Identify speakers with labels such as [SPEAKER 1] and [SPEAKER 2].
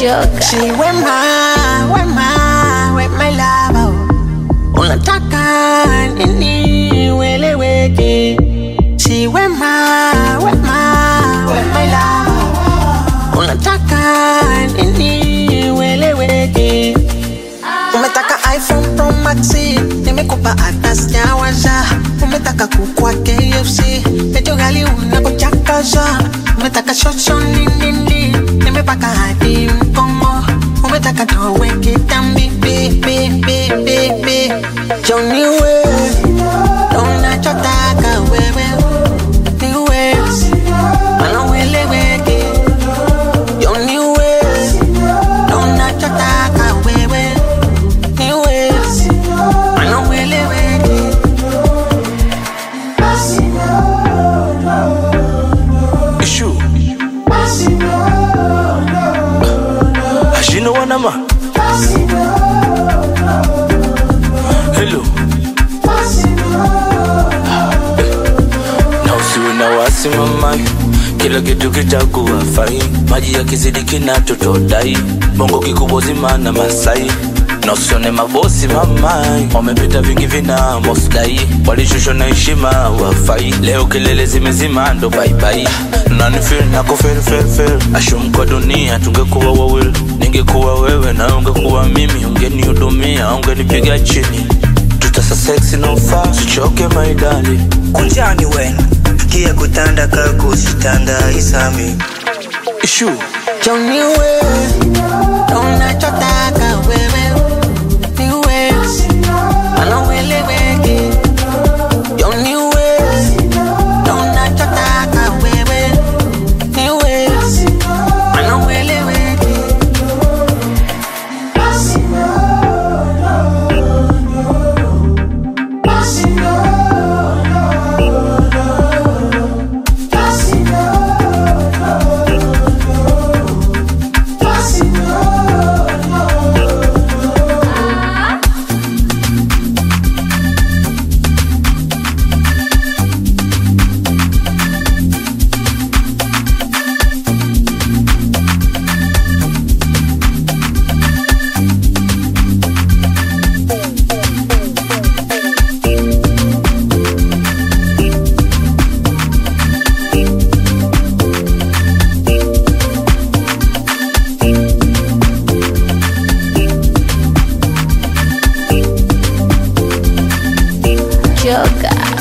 [SPEAKER 1] Joker.
[SPEAKER 2] Si wema, wema, wema lava Unataka nini weleweke Si wema, wema, wema lava Unataka nini weleweke Umetaka iPhone Pro Max Nimekupa hata sijawasha Umetaka kukua KFC Pecho gali unakuchakaza Umetaka shosho nini Nimepaka hadi mkongo Umetaka towe kitambi Bi, bi, bi, bi, bi Johnny we Unachotaka wewe Niwe Anaweleweke Johnny we Unachotaka wewe Niwe Anaweleweke
[SPEAKER 3] Issue. Ashino wanama. Hello. Na usiwe na wasi mamai, kila kitu kitakuwa fai. Maji yakizidi kinatotodai, bongo kikubwa zima na Masai na usione mabosi mamai, wamepita vingi vina mosdai, walishushwa na heshima wafai. Leo kelele zimezima ndo baibai, nanifil nako fel fel fel, ashum kwa dunia tungekuwa wawili, ningekuwa wewe na ungekuwa mimi, ungenihudumia ungenipiga chini tutasa seksi na ufa sichoke maidali
[SPEAKER 4] kunjani wena kiya kutanda kakusitanda isami
[SPEAKER 3] ishu
[SPEAKER 2] Johnny we Unachotaka wewe Niwe Anaweleweke Johnny we Unachotaka wewe Niwe Anaweleweke
[SPEAKER 1] Joker.